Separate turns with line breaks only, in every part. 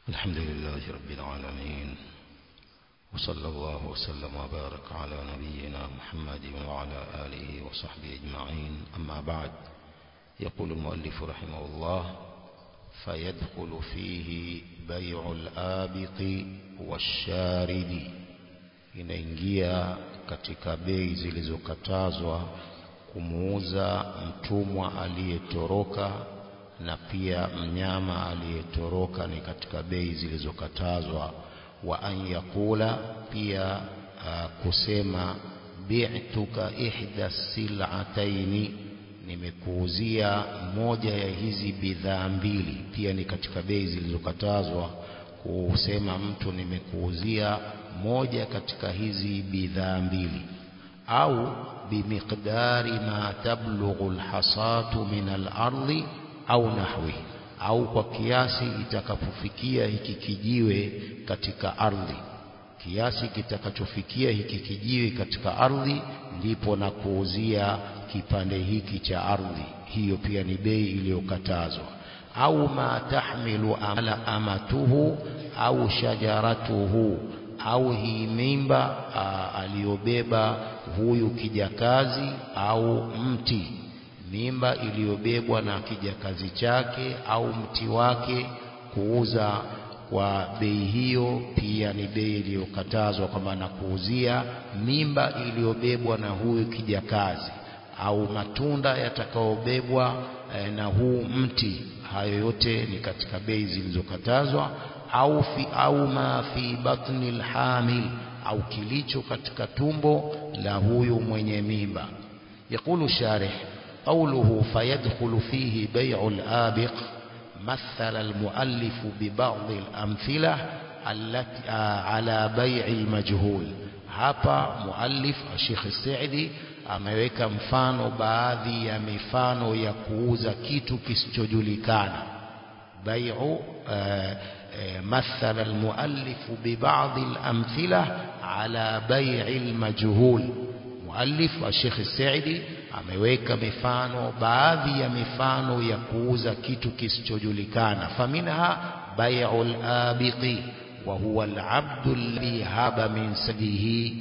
الحمد لله رب العالمين وصلى الله وسلم وبارك على نبينا محمد وعلى آله وصحبه أجمعين أما بعد يقول المؤلف رحمه الله فيدخل فيه بيع الآبق والشارد inaingia katika bei zilizokatazwa kumuuza mtumwa aliyetoroka na pia mnyama aliyetoroka ni katika bei zilizokatazwa wa an yakula pia uh, kusema bi'tuka ihda sil'ataini nimekuuzia moja ya hizi bidhaa mbili pia ni katika bei zilizokatazwa kusema mtu nimekuuzia moja katika hizi bidhaa mbili au bimiqdari ma tablughu alhasatu min al-ardi au nahwi au kwa kiasi itakapofikia hiki kijiwe katika ardhi kiasi kitakachofikia hiki kijiwe katika ardhi ndipo na kuuzia kipande hiki cha ardhi hiyo pia ni bei iliyokatazwa au ma tahmilu amala amatuhu au shajaratuhu au hii mimba aliyobeba huyu kijakazi au mti mimba iliyobebwa na kijakazi chake au mti wake kuuza kwa bei hiyo pia ni bei iliyokatazwa kwamba na kuuzia mimba iliyobebwa na huyu kijakazi au matunda yatakayobebwa eh, na huu mti hayo yote ni katika bei zilizokatazwa au fi au ma fi batni alhamil au kilicho katika tumbo la huyu mwenye mimba يقول شارح قوله فيدخل فيه بيع الآبق مثل المؤلف ببعض الأمثلة التي على بيع المجهول hapa muallif Sheikh Saidi ameweka mfano baadhi ya mifano ya kuuza kitu kisichojulikana bai'u مثل المؤلف ببعض الأمثلة على بيع المجهول مؤلف الشيخ السعدي ameweka mifano baadhi ya mifano ya kuuza kitu kisichojulikana faminha bai'ul abiqi wa huwa al-'abdu alladhi haba min sadihi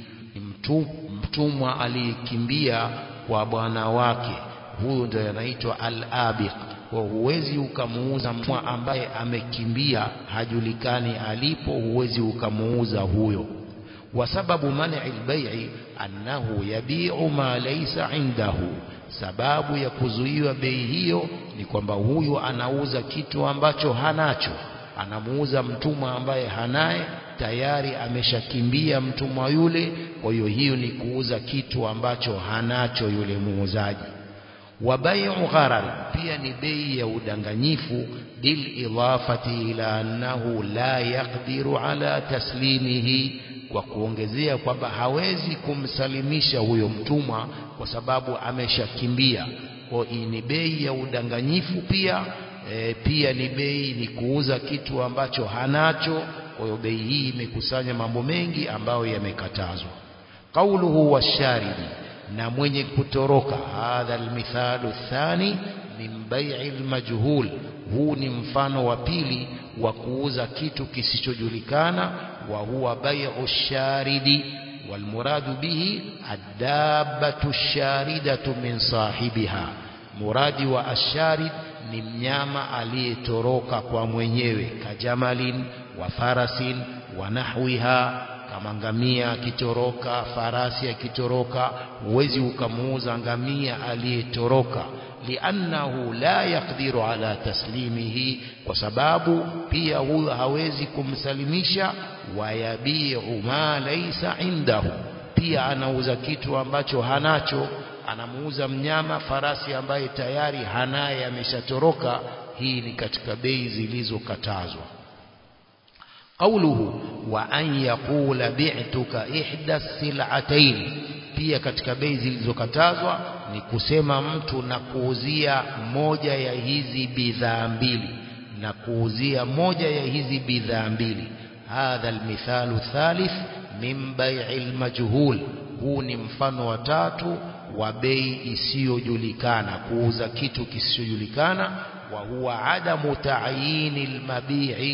mtumwa aliyekimbia kwa bwana wake huyo ndio anaitwa al-abiq kwa huwezi ukamuuza mtumwa ambaye amekimbia hajulikani alipo huwezi ukamuuza huyo وسبب منع البيع أنه يبيع ما ليس عنده sababu ya kuzuiwa bei hiyo ni kwamba huyu anauza kitu ambacho hanacho anamuuza mtumwa ambaye hanaye tayari ameshakimbia mtumwa yule kwa hiyo hiyo ni kuuza kitu ambacho hanacho yule muuzaji wa bai'u gharar pia ni bei ya udanganyifu bil idafati ila annahu la yaqdiru ala taslimihi kwa kuongezea kwamba hawezi kumsalimisha huyo mtumwa kwa sababu ameshakimbia kwa ni bei ya udanganyifu pia e, pia ni bei ni kuuza kitu ambacho hanacho kwa hiyo bei hii imekusanya mambo mengi ambayo yamekatazwa qauluhu washaridi na mwenye kutoroka hadha almithalu thani min bai'i almajhul huu ni mfano wa pili wa kuuza kitu kisichojulikana wa huwa bai'u sharidi walmuradu bihi adabatu sharidatu min sahibiha muradi wa asharid ni mnyama aliyetoroka kwa mwenyewe kajamalin wa farasin wa nahwiha kama ngamia akitoroka farasi akitoroka huwezi ukamuuza ngamia aliyetoroka liannahu la yaqdiru ala taslimihi kwa sababu pia huyo hawezi kumsalimisha wayabiu ma laysa indahu pia anauza kitu ambacho hanacho anamuuza mnyama farasi ambaye tayari hanaye ameshatoroka hii ni katika bei zilizokatazwa قوله وأن يقول بعتك إحدى السلعتين pia katika bei zilizokatazwa ni kusema mtu na kuuzia moja ya hizi bidhaa mbili na kuuzia moja ya hizi bidhaa mbili hadha almithalu thalith min bai'i almajhul huu ni mfano wa tatu wa bei isiyojulikana kuuza kitu kisichojulikana wa huwa adamu ta'yini almabi'i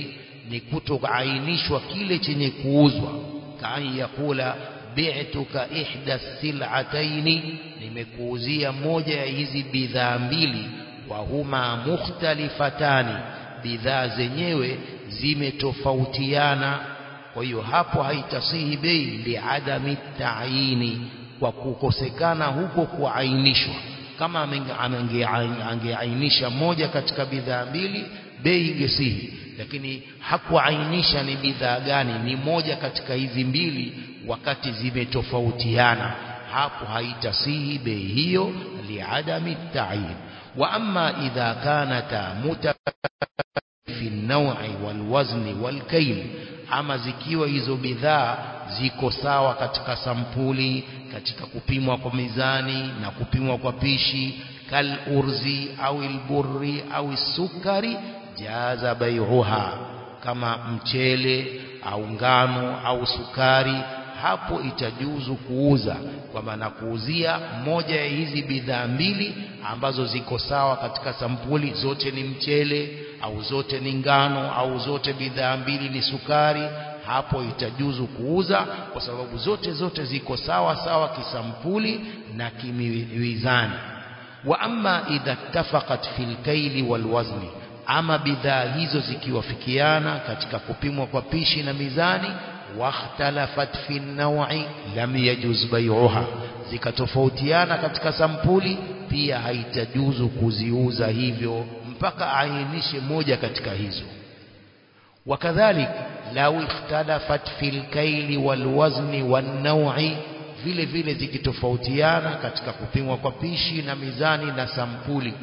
ni kutoainishwa kile chenye kuuzwa kaan yakula bi'tuka ihda sil'ataini nimekuuzia moja ya hizi bidhaa mbili wa huma mukhtalifatani bidhaa zenyewe zimetofautiana kwa hiyo hapo haitasihi bei liadami taini kwa kukosekana huko kuainishwa kama angeainisha moja katika bidhaa mbili bei ingesihi lakini hakuainisha ni bidhaa gani ni moja katika hizi mbili wakati zimetofautiana hapo haitasihi bei hiyo liadami tayin wa amma idha kanata muta fi an-naw'i wal-wazni wal-kayl ama zikiwa hizo bidhaa ziko sawa katika sampuli katika kupimwa kwa mizani na kupimwa kwa pishi kal urzi au ilburri au sukari jaza bai'uha kama mchele au ngano au sukari hapo itajuzu kuuza kwamba na kuuzia moja ya hizi bidhaa mbili ambazo ziko sawa katika sampuli zote ni mchele au zote ni ngano au zote bidhaa mbili ni sukari hapo itajuzu kuuza kwa sababu zote zote ziko sawa sawa kisampuli na kimizani wa amma idha ittafaqat fil kaili wal wazni ama bidhaa hizo zikiwafikiana katika kupimwa kwa pishi na mizani واختلفت في النوع لم يجوز بيعها zikatofautiana katika sampuli pia haitajuzu kuziuza hivyo mpaka ainishe moja katika hizo wakadhalik lau ikhtalafat fil kaili wal wazni wan naw'i vile vile zikitofautiana katika kupimwa kwa pishi na mizani na sampuli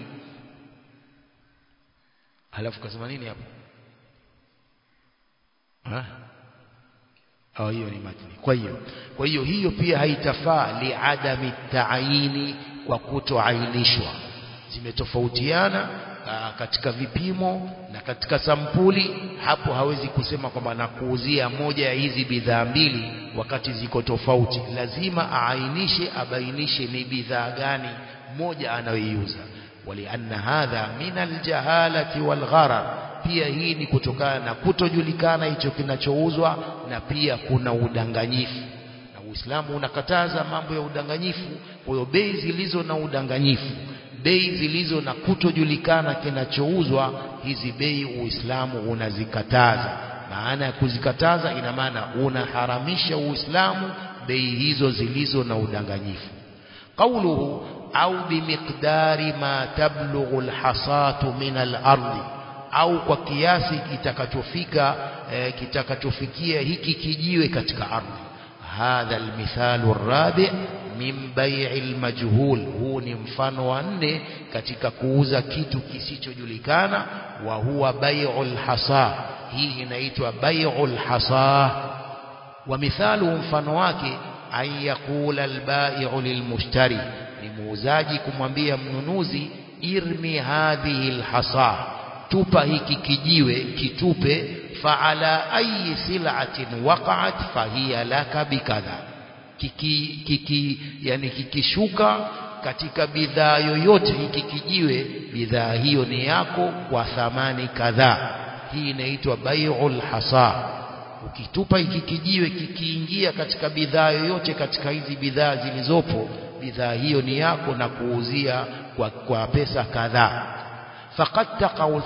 halafu kasema nini hapo ha au hiyo ni matni kwa hiyo kwa hiyo hiyo pia haitafaa liadami taayini kwa kutoainishwa zimetofautiana katika vipimo na katika sampuli hapo hawezi kusema kwamba nakuuzia moja ya hizi bidhaa mbili wakati ziko tofauti lazima aainishe abainishe ni bidhaa gani moja anayoiuza walianna hadha min aljahalati walgharar pia hii ni kutokana na kutojulikana hicho kinachouzwa na pia kuna udanganyifu na Uislamu unakataza mambo ya udanganyifu kwa hiyo bei zilizo na udanganyifu bei zilizo na kutojulikana kinachouzwa hizi bei Uislamu unazikataza maana ya kuzikataza ina maana unaharamisha Uislamu bei hizo zilizo na udanganyifu قوله أو بمقدار ما تبلغ الحصاة من الأرض au kwa kiasi kitakachofika eh, kitakachofikia hiki kijiwe katika ardhi hadha almithalu rabi min bai'i almajhul huu ni mfano wa nne katika kuuza kitu kisichojulikana wa huwa bai'u alhasa hii inaitwa bai'u alhasa wa mithalu mfano wake an yaqula albai'u lilmushtari ni muuzaji kumwambia mnunuzi irmi hadhihi alhasa tupa hiki kijiwe kitupe faala ayi sil'atin waqa'at fahiya laka bikadha kiki, kiki yani kikishuka katika bidhaa yoyote hiki kijiwe bidhaa hiyo ni yako kwa thamani kadhaa hii inaitwa bai'ul hasa ukitupa hiki kijiwe kikiingia katika bidhaa yoyote katika hizi bidhaa zilizopo bidhaa hiyo ni yako na kuuzia kwa, kwa pesa kadhaa فقد تقع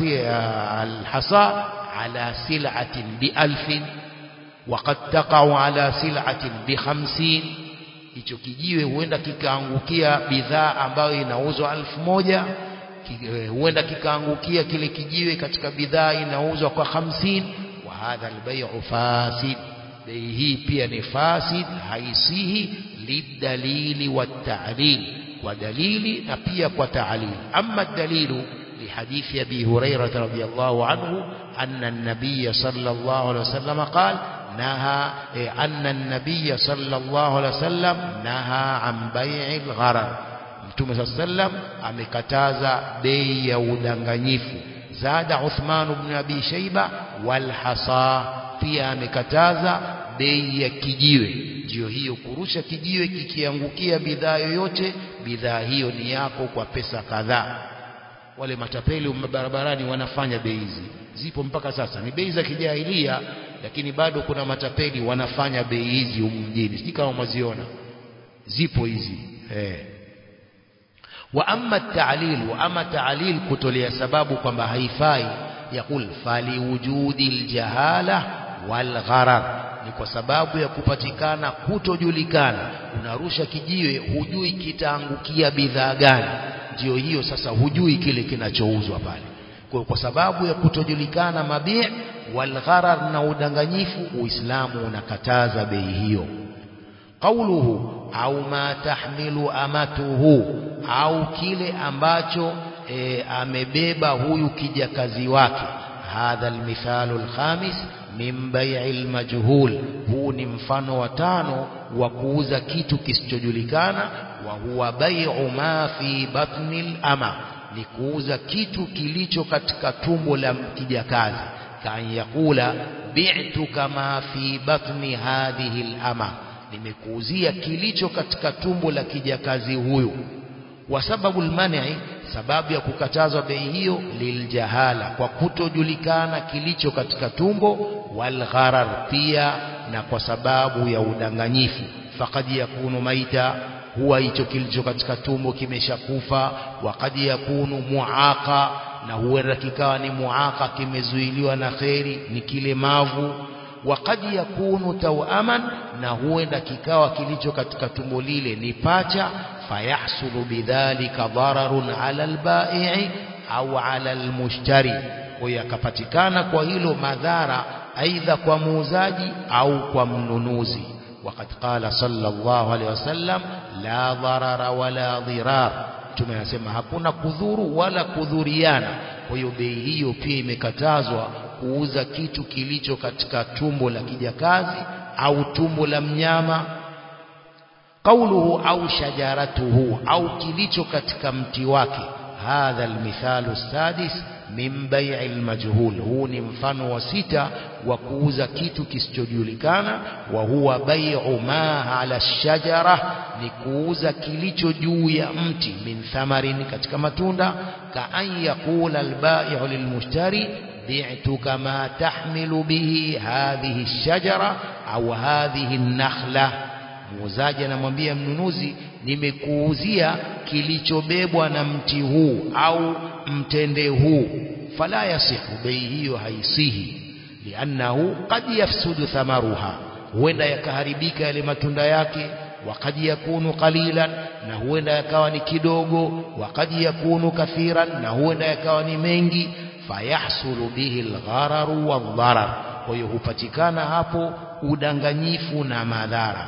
الحصى على سلعة بألف وقد تقع على سلعة بخمسين hicho kijiwe huenda kikaangukia bidhaa ambayo inauzwa alfu moja huenda kikaangukia kile kijiwe katika bidhaa inauzwa kwa hamsini wa hadha albay'u fasid bei hii pia ni fasid haisihi lidalili watalil kwa dalili na pia kwa taalil amma dalilu لحديث أبي هريرة رضي الله عنه أن النبي صلى الله عليه وسلم قال نهى أن النبي صلى الله عليه وسلم نهى عن بيع الغرر Mtume صلى الله عليه وسلم amekataza bei ya udanganyifu zada Uthman ibn Abi Shayba wal hasa pia amekataza bei ya kijiwe ndio hiyo kurusha kijiwe kikiangukia bidhaa yoyote bidhaa hiyo ni yako kwa pesa kadhaa wale matapeli barabarani wanafanya bei hizi zipo mpaka sasa ni bei za kijahilia lakini bado kuna matapeli wanafanya bei hizi humu mjini sijui kama mwaziona zipo hizi eh wa amma ta'lil wa amma ta'lil kutolea sababu kwamba haifai yakul fali wujudi aljahala wal gharar ni kwa sababu ya kupatikana kutojulikana unarusha kijiwe hujui kitaangukia bidhaa gani ndio hiyo sasa hujui kile kinachouzwa pale kwa, kwa sababu ya kutojulikana mabii wal gharar na udanganyifu uislamu unakataza bei hiyo qauluhu au ma tahmilu amatuhu au kile ambacho e, amebeba huyu kijakazi wake hadha almithalu alkhamis min bai'i almajhul huu ni mfano wa tano wa kuuza kitu kisichojulikana wa huwa bai'u ma fi batni ama ni kuuza kitu kilicho katika tumbo la kijakazi kan yakula bi'tu kama fi batni hadhihi alama nimekuuzia kilicho katika tumbo la kijakazi huyu wa sababu almani sababu ya kukatazwa bei hiyo liljahala kwa kutojulikana kilicho katika tumbo walgharar pia na kwa sababu ya udanganyifu faqad yakunu maita huwa hicho kilicho katika tumbo kimeshakufa wakad yakunu muaqa na huenda kikawa ni muaqa kimezuiliwa na kheri ni kilemavu wakad yakunu tawaman na huenda kikawa kilicho katika tumbo lile ni pacha fayahsulu bidhalika dararun ala albai'i au ala almushtari kwa yakapatikana kwa hilo madhara aidha kwa muuzaji au kwa mnunuzi وقد قال صلى الله عليه وسلم لا ضرر ولا ضرار mtume anasema hakuna kudhuru wala kudhuriana kwa hiyo bei hiyo pia imekatazwa kuuza kitu kilicho katika tumbo la kijakazi au tumbo la mnyama qauluhu au shajaratuhu au kilicho katika mti wake hadha almithalu sadis min bai'i almajhul huu ni mfano wa sita wa kuuza kitu kisichojulikana wa huwa bai'u ma ala shajara ni kuuza kilicho juu ya mti min thamarin katika matunda ka an yaqula albai'u lilmushtari bi'tuka ma tahmilu bihi hadhihi ash-shajara au hadhihi an-nakhla muuzaji anamwambia mnunuzi nimekuuzia kilichobebwa na mti huu au mtende huu fala yasihu bei hiyo haisihi liannahu qad yafsudu thamaruha huenda yakaharibika yale matunda yake wakad yakunu qalilan na huenda yakawa ni kidogo wakad yakunu kathiran na huenda yakawa ni mengi fayahsulu bihi alghararu wadharar kwa hiyo hupatikana hapo udanganyifu na madhara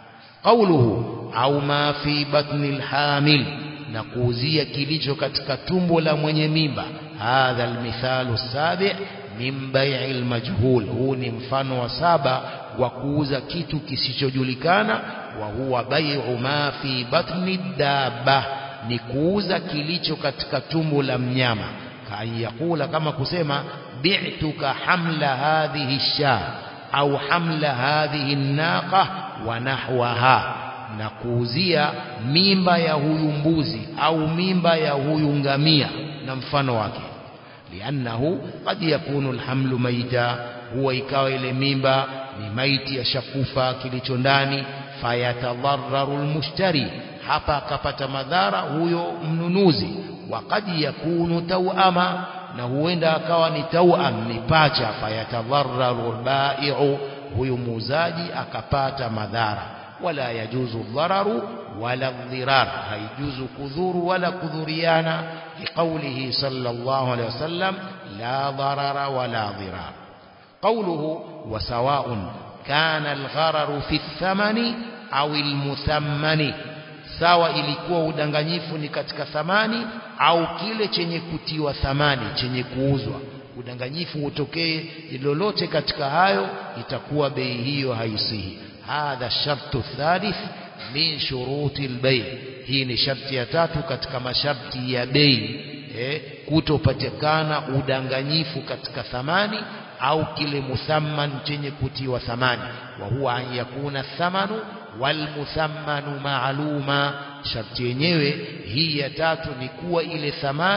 qauluhu au ma fi batni alhamil na kuuzia kilicho katika tumbo la mwenye mimba hadha almithalu sabi min bai'i almajhul huu ni mfano wa saba wa kuuza kitu kisichojulikana wa huwa bai'u ma fi batni dabba ni kuuza kilicho katika tumbo la mnyama kan yakula kama kusema bi'tuka hamla hadhihi sha au hamla hadhihi naqa wa nahwaha na kuuzia mimba ya huyu mbuzi au mimba ya huyu ngamia na mfano wake liannahu qad yakunu alhamlu maita huwa ikawa ile mimba ni maiti ya shakufa kilicho ndani fayatadhararu almushtari hapa akapata madhara huyo mnunuzi wa qad yakunu tawama na huenda akawa ni tawam ni pacha fayatadhararu albai'u huyu muuzaji akapata madhara wala yajuzu dhararu wala dhirar haijuzu kudhuru wala kudhuriana liqaulihi sallallahu alayhi wasallam la dharara wala dhirar qawluhu wa sawa'un kana alghararu fi thamani au almuthammani sawa ilikuwa udanganyifu ni katika thamani au kile chenye kutiwa thamani chenye kuuzwa udanganyifu utokee lolote katika hayo itakuwa bei hiyo haisihi hadha shartu thalith min shuruti albay hii ni sharti ya tatu katika masharti ya bei eh, kutopatikana udanganyifu katika thamani au kile muthamman chenye kutiwa thamani wa huwa an yakuna thamanu wal muthammanu ma'luma sharti yenyewe hii ya tatu ni kuwa ile thamani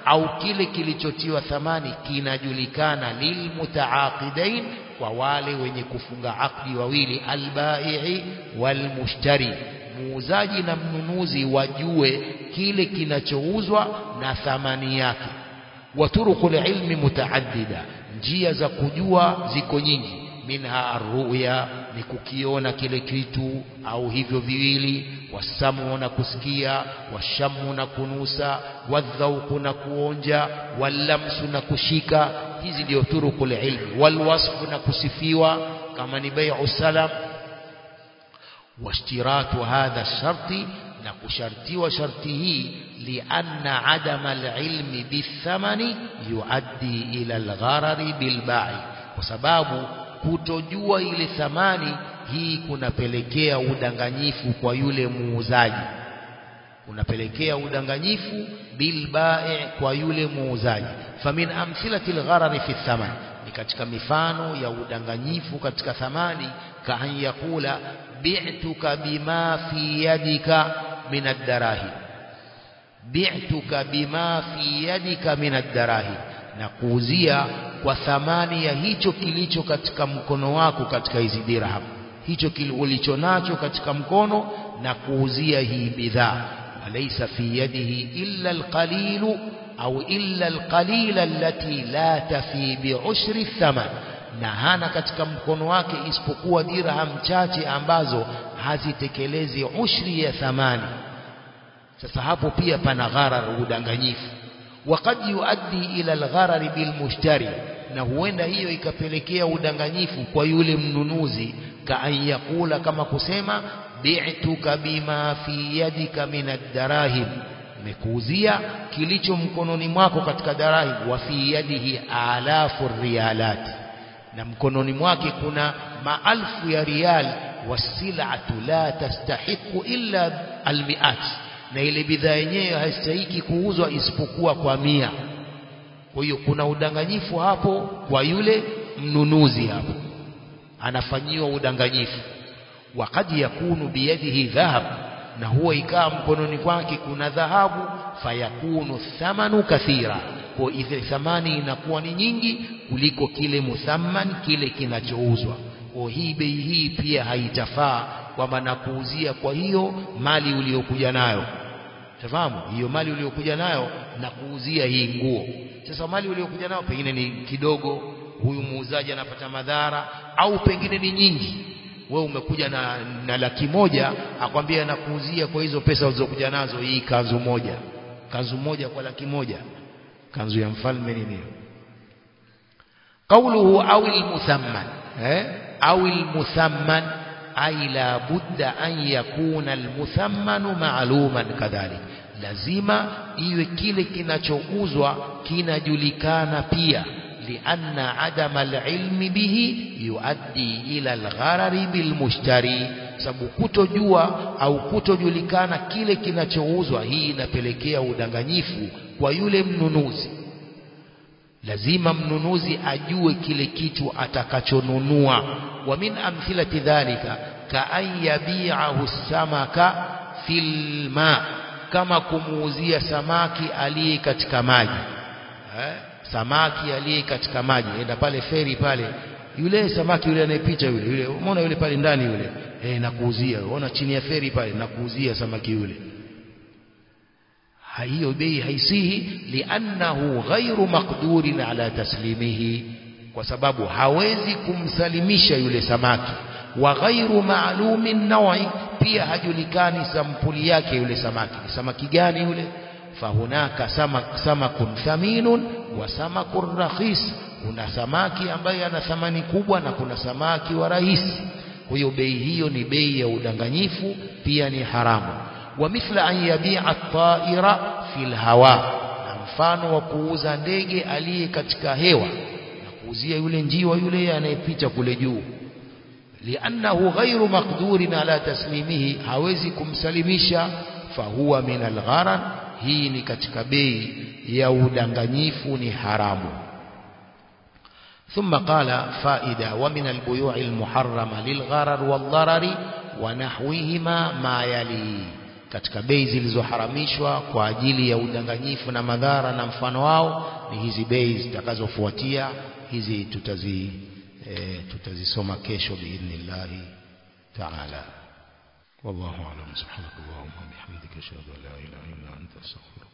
au kile kilichotiwa thamani kinajulikana lilmutaaqidain kwa wale wenye kufunga akdi wawili albai'i walmushtari muuzaji na mnunuzi wajue kile kinachouzwa na thamani yake waturuqul ilmi mutaaddida njia za kujua ziko nyingi minha arruya ni kukiona kile kitu au hivyo viwili wasamu na kusikia washamu na kunusa wadhauku na kuonja wallamsu na kushika hizi ndio turukul ilmi walwasfu na kusifiwa kama ni bai'u salam washtiratu hadha sharti na kushartiwa sharti hii lianna adama alilmi bithamani yuaddi ila algharari bilbai kwa sababu kutojua ile thamani hii kunapelekea udanganyifu kwa yule muuzaji unapelekea udanganyifu bilbai kwa yule muuzaji famin amthilati algharari fi thaman ni katika mifano ya udanganyifu katika thamani kaan yakula bi'tuka bima fi yadika min ad-darahim bi'tuka bima fi yadika min ad-darahim na kuuzia kwa thamani ya hicho kilicho katika mkono wako katika hizi dirham hicho ulicho nacho katika mkono na kuuzia hii bidhaa walaysa fi yadihi illa alqalilu au illa alqalila allati la tafi bi'ushri thaman na hana katika mkono wake isipokuwa dirham chache ambazo hazitekelezi ushri ya thamani sasa hapo pia pana gharar udanganyifu وقد يؤدي إلى الغرر بالمشتري na huenda hiyo ikapelekea udanganyifu kwa yule mnunuzi kaan yakula kama kusema bi'tuka bima fi yadika min ad-darahim mekuuzia kilicho mkononi mwako katika darahim wa fi yadihi alafu rialat na mkononi mwake kuna maalfu ya rial wasilatu la tastahiqu illa almiat na ile bidhaa yenyewe haistahiki kuuzwa isipokuwa kwa mia kwa hiyo kuna udanganyifu hapo kwa yule mnunuzi hapo anafanyiwa udanganyifu wakad yakunu biyadihi dhahab na huwa ikawa mkononi kwake kuna dhahabu fayakunu thamanu kathira kwa ile thamani inakuwa ni nyingi kuliko kile muthamman kile kinachouzwa kwa hii bei hii pia haitafaa kwamba nakuuzia kwa hiyo mali uliyokuja nayo tafahamu hiyo mali uliyokuja nayo na kuuzia hii nguo sasa mali uliyokuja nayo pengine ni kidogo huyu muuzaji anapata madhara au pengine ni nyingi wewe umekuja na, na laki moja akwambia nakuuzia kwa hizo pesa ulizokuja nazo hii kanzu moja kanzu moja kwa laki moja kanzu ya mfalme nini قوله أو المثمن أو المثمن أي لا بد أن يكون المثمن معلوما كذلك lazima iwe kile kinachouzwa kinajulikana pia lianna adama alilmi bihi yuaddi ila algharari bilmushtari sababu kutojua au kutojulikana kile kinachouzwa hii inapelekea udanganyifu kwa yule mnunuzi lazima mnunuzi ajue kile kitu atakachonunua wa min amthilati dhalika ka an yabi'ahu samaka fil ma kama kumuuzia samaki aliye katika maji eh? samaki aliye katika maji enda pale feri pale yule samaki yule anayepita yule yule umeona yule pale ndani yule eh nakuuzia unaona chini ya feri pale nakuuzia samaki yule hiyo bei haisihi liannahu ghairu maqdurin ala taslimihi kwa sababu hawezi kumsalimisha yule samaki wa ghairu ma'lumin nawi pia hajulikani sampuli yake yule samaki ni samaki gani yule fahunaka samak samakun thaminun wa samakun rakhis kuna samaki ambaye ana thamani kubwa na kuna samaki wa rahisi kwa hiyo bei hiyo ni bei ya udanganyifu pia ni haramu wa mithla an yabi'a at-ta'ira fil hawa na mfano wa kuuza ndege aliye katika hewa na kuuzia yule njiwa yule anayepita kule juu liannahu ghairu maqdurin ala taslimihi hawezi kumsalimisha fahuwa min algharar hii ni katika bei ya udanganyifu ni haramu ثم قال فائدة ومن البيوع المحرمة للغرر والضرر ونحوهما ما يلي katika bei zilizoharamishwa kwa ajili ya udanganyifu na madhara na mfano wao ni hizi bei zitakazofuatia hizi tutazi e, tutazisoma kesho biidhnillahi taala
والله أعلم سبحانك اللهم وبحمدك أشهد أن لا إله إلا أنت أستغفرك